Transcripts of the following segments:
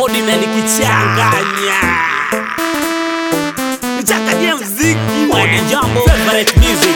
ordinary kichanganya nichanganyie mziki Odi jambo favorite music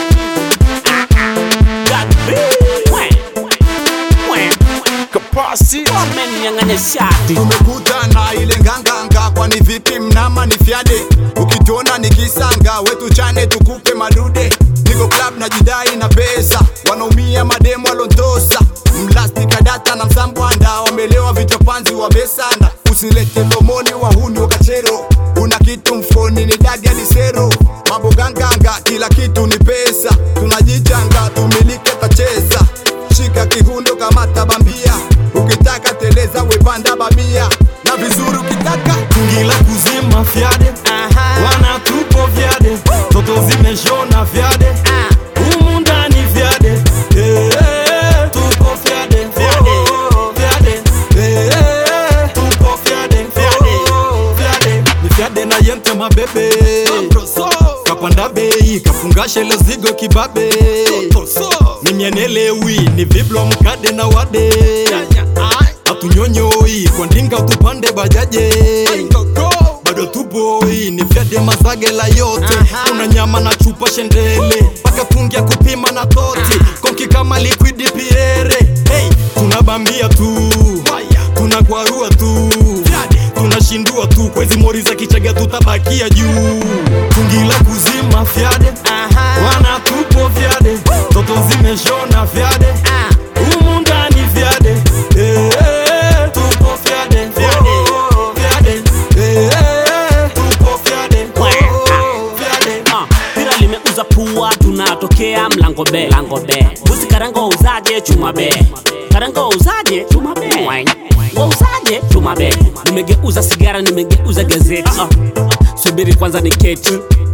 God be. We. We. Kapasi Wameninyang'anya shati tumekutana ile nganganga kwani vipi mnama ni fyade ukituona nikisanga wetu chane tukupe madude niko club na jidai na pesa wanaumia mademo alontosa mlastika data na msambwanda wamelewa vichapanzi wamesanda usilete lomoni wahuni wakachero una kitu mfoni ni dadi alisero mambo ganganga kila kitu ni pesa tunajichanga tumilike tacheza shika kihundo kamata bambia ukitaka teleza wepanda babia na vizuri ukitaka Tungi la kuzima fyade wana tupo vyade toto zimeshona vyade humu ndani vyade Eh, eh, tupo fyade Oh, vyade Eh, eh, tupo fyade Oh, vyade ni fyade na yente mabebe kapanda bei kafunga shele zigo kibabe mimyenelewi ni viblo mkade na wade hatunyonyoi kwa ndinga tupande bajaje bado tuboi ni vyade mazagela yote kuna nyama na chupa shendele mpaka tungia kupima na toti konki kama liquidi piere hey, tunabambia tu tunakwarua tu tunashindua tu kwa hizi mori za kichaga tutabakia juu tungi la kuzima fyade wana tupo vyade toto zimeshona vyade humu ndani vyade Eh, eh, tupo vyade Oh, vyade Eh, eh, tupo vyade Oh, vyade Ah, pira limeuza pua tunatokea mlango be lango be buzi karango uzaje chuma be karango uzaje chuma be wauzaje chuma be nimegeuza sigara nimegeuza gazeti ah, subiri kwanza ni keti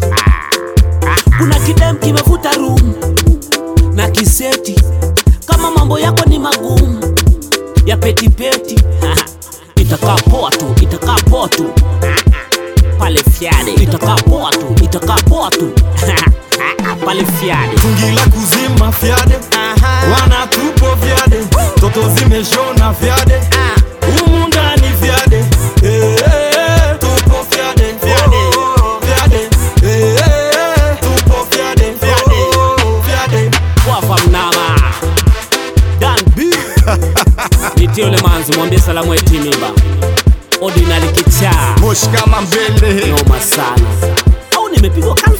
kuna kidem kimevuta room na kiseti kama mambo yako ni magumu ya petipeti itakaa poa tu itakaa poa tu pale fyade itakaa poa tu itakaa poa tu pale fyade tungi la kuzima fyade wana tupo vyade toto zimeshona vyade humu ndani vyade Eh, eh, tupo vyade Oh, vyade Eh, eh, tupo vyade Oh, vyade wafa mnama dan b nitie ule manzi mwambie salamu etimimba ordinary kichaa moshi kama mbele noma sana au nimepigwa kana